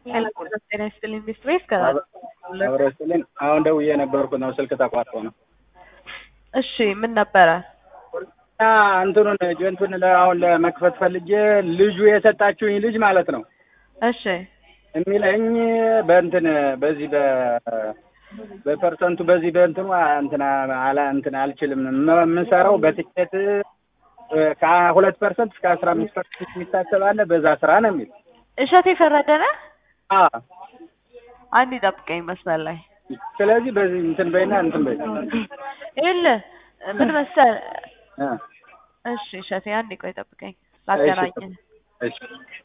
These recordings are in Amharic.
ጤና ይስጥልኝ ሚስት ቤት ከዛ አብረ ስልን አሁን ደውዬ ነበርኩ ነው ስልክ ተቋርጦ ነው። እሺ ምን ነበረ? እና እንትኑን ጆንቱን አሁን ለመክፈት ፈልጌ ልጁ የሰጣችሁኝ ልጅ ማለት ነው እሺ የሚለኝ በእንትን በዚህ በ በፐርሰንቱ በዚህ በእንትኑ እንትና አላ እንትን አልችልም የም- የምሰራው በትኬት ከሁለት ፐርሰንት እስከ አስራ አምስት ፐርሰንት የሚታሰብ አለ በዛ ስራ ነው የሚል እሸቴ ፈረደ ነህ? አ አንድ ይጠብቀኝ መስመር ላይ ስለዚህ በዚህ እንትን በይና እንትን በይ ይኸውልህ ምን መሰል እ እሺ እሸቴ አንድ ቆይ ጠብቀኝ ላገናኝህ እሺ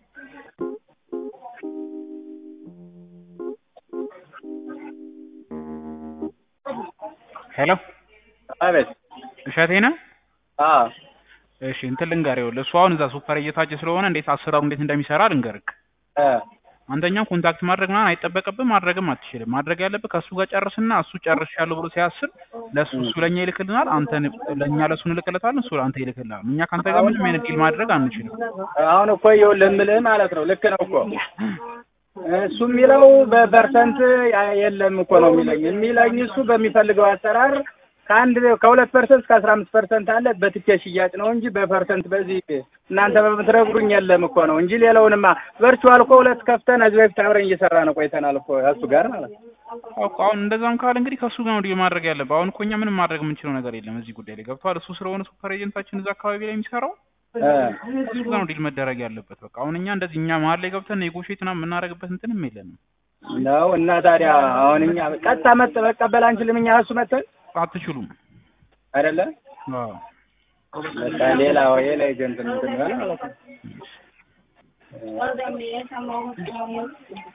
ሄሎ አቤት እሸቴ ነህ? አ እሺ እንትን ልንገርህ፣ ይኸውልህ እሱ አሁን እዛ ሱፐር እየታየ ስለሆነ እንዴት አሰራሩ እንዴት እንደሚሰራ ልንገርህ። እ አንተኛው ኮንታክት ማድረግ ምናምን አይጠበቅብህም፣ ማድረግም አትችልም። ማድረግ ያለብህ ከእሱ ጋር ጨርስና እሱ ጨርሻለሁ ብሎ ሲያስብ ለእሱ እሱ ለእኛ ይልክልናል፣ አንተ ለእኛ ለእሱ እንልክለታለን፣ እሱ ለአንተ ይልክልናል። እኛ ከአንተ ጋር ምንም አይነት ዲል ማድረግ አንችልም። አሁን እኮ ይኸውልህ የምልህ ማለት ነው ልክ ነው እኮ እሱ የሚለው በፐርሰንት ያ- የለም እኮ ነው የሚለኝ የሚለኝ እሱ በሚፈልገው አሰራር ከአንድ ከሁለት ፐርሰንት እስከ አስራ አምስት ፐርሰንት አለ በትኬት ሽያጭ ነው እንጂ በፐርሰንት በዚህ እናንተ በምትነግሩኝ የለም እኮ ነው እንጂ ሌላውንማ ቨርቹዋል እኮ ሁለት ከፍተን እዚህ በፊት አብረን እየሰራ ነው ቆይተናል እኮ እሱ ጋር ማለት ነው። አውቅ አሁን እንደዛም ካለ እንግዲህ ከእሱ ጋር ነው ዲል ማድረግ ያለብህ። አሁን እኮ እኛ ምንም ማድረግ የምንችለው ነገር የለም እዚህ ጉዳይ ላይ ገብቶሃል። እሱ ስለሆነ ሱፐር ኤጀንታችን እዛ አካባቢ ላይ የሚሰራው እ እሱ ጋር ነው ዲል መደረግ ያለበት። በቃ አሁን እኛ እንደዚህ እኛ መሀል ላይ ገብተን ኔጎሽት ምናምን የምናደርግበት እንትንም የለንም። ነው እና ታዲያ አሁን እኛ ቀጥታ መጥ መቀበል አንችልም እኛ እሱ መተን አትችሉም። አይደለ አዎ በቃ ሌላ ሌላ ኤጀንት እንትን ይሆናል ማለት ነው።